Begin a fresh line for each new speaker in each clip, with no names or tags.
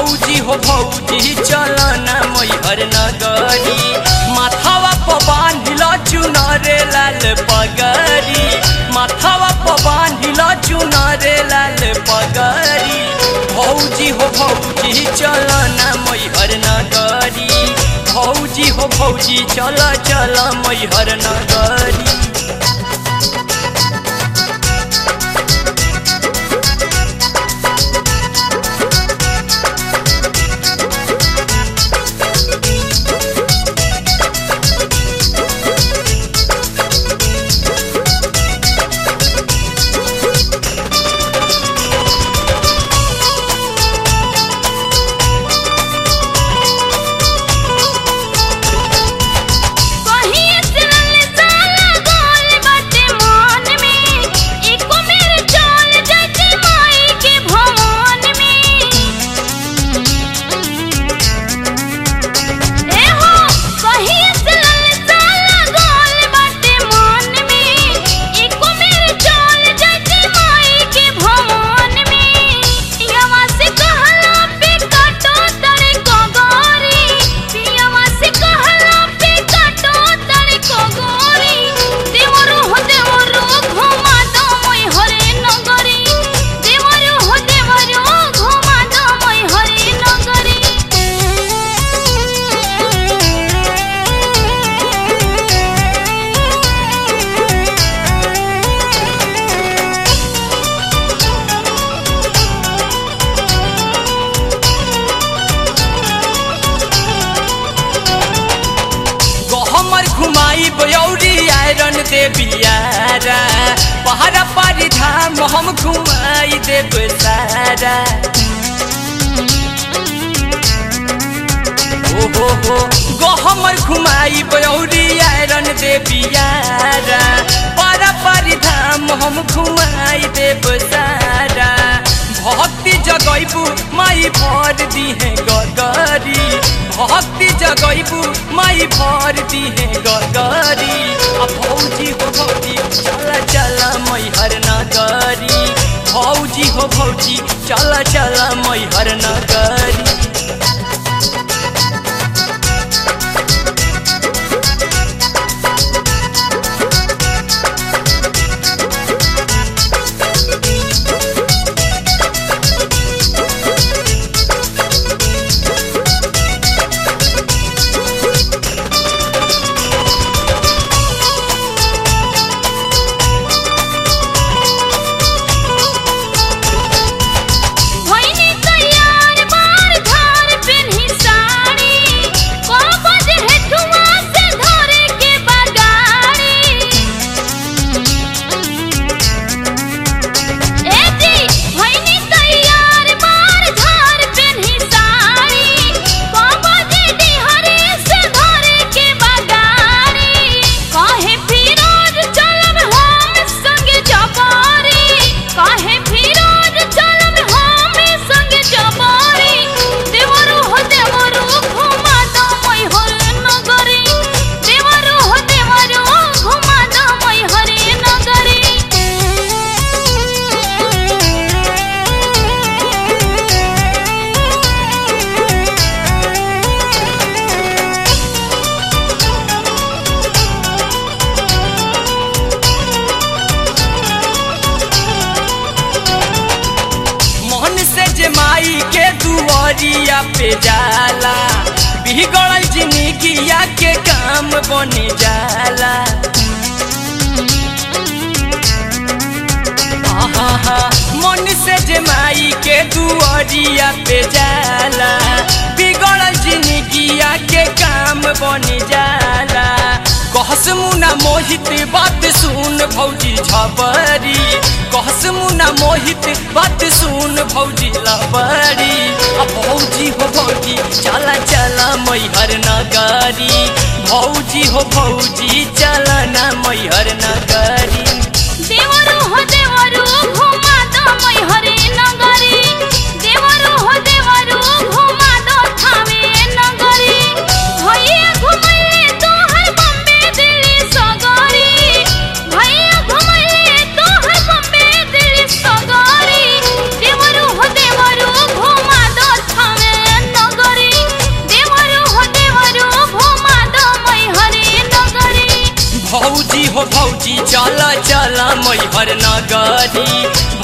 भौजी हो भौजी चल ना मैहर नगरी माथावा प बांधिल चुनरे लाल पगरी माथावा प बांधिल चुनरे लाल पगरी भौजी हो भौजी चल ना मैहर नगरी भौजी हो भौजी चल चल मैहर नगरी
कहीं चलल जाला गोल बाटे मन में एको मेरे चल जाते माई के भवन में ए हो कहीं चलल जाला गोल बाटे मन में एको मेरे चल जाते माई के भवन में पियावा से कहला पे काटो तड़े कोगोरी पियावा से कहला पे काटो तड़े कोगोरी देवरो हो देवरो घुमा दो मोय हरे नगरी देवरो हो देवरो घुमा दो मोय हरे
गहमर घुमाई बयौरी आयरन देवियारा पहाड़ा पारी धाम हम घुमाई देव सारा ओ हो हो गहमर घुमाई बयौरी आयरन देवियारा पारा पारी धाम हम घुमाई देव सारा भक्ति जगैबू माई भर दिहे गगरी भक्ति जगैबू माई भर दिहे गगरी आ भौजी हो भौजी चला चला मैहर नगरी भौजी हो भौजी चला चला मैहर नगरी
भइनी तैयार बार धार पेन्ही साड़ी को बजे हेठुआ से धरे के बगाड़ी ए जी भइनी तैयार बार धार पेन्ही साड़ी को बजे डिहरे से धरे के बगाड़ी काहे फिरोज चलब हम संगे जबारी काहे फिरोज चलब हम संगे जबारी देवरो हो देवरो घुमा दो मैं हरे नगरी देवरो हो देवरो घुमा दो मैं हरे
मोहन से जे माई के दुआरिया पे जाला बिगड़ल जिंदगिया के काम बन जाला आहा, मन से जे माई के दुआरिया पे जाला बिगड़ल जिंदगिया के काम बन जाला कहस मुना मोहित बात सुन भौजी झबरी कहस मुना मोहित बात सुन भौजी लबरी आ भौजी हो भौजी चला चला मैहर नगरी भौजी हो भौजी चला ना मैहर नगरी
देवरो हो देवरो घुमा दो मैं हरे नगरी देवरो हो देवरो घुमा दो थावे नगरी भैया घुमैले तो हर बम्बे दिल्ली सगरी भैया घुमैले तो हर बम्बे दिल्ली सगरी देवरो हो देवरो घुमा दो थावे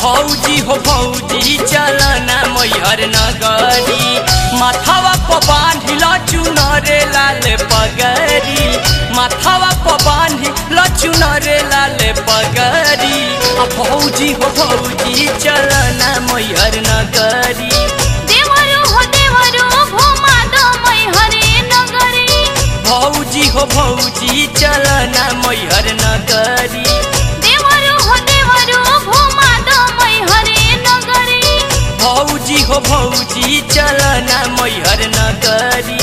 भौजी हो भौजी चलना मैहर नगरी माथावा प बांधिल चुनरे लाल पगरी माथावा प बांधिल चुनरे लाल पगरी आ भौजी हो भौजी चलना मैहर नगरी
देवरो हो देवरो घुमा दो मैहरे नगरी
भौजी हो भौजी चलना मैहर नगरी
देवरो हो देवरो घुमा दो मैहरे नगरी
भौजी हो भौजी चलना मैहर नगरी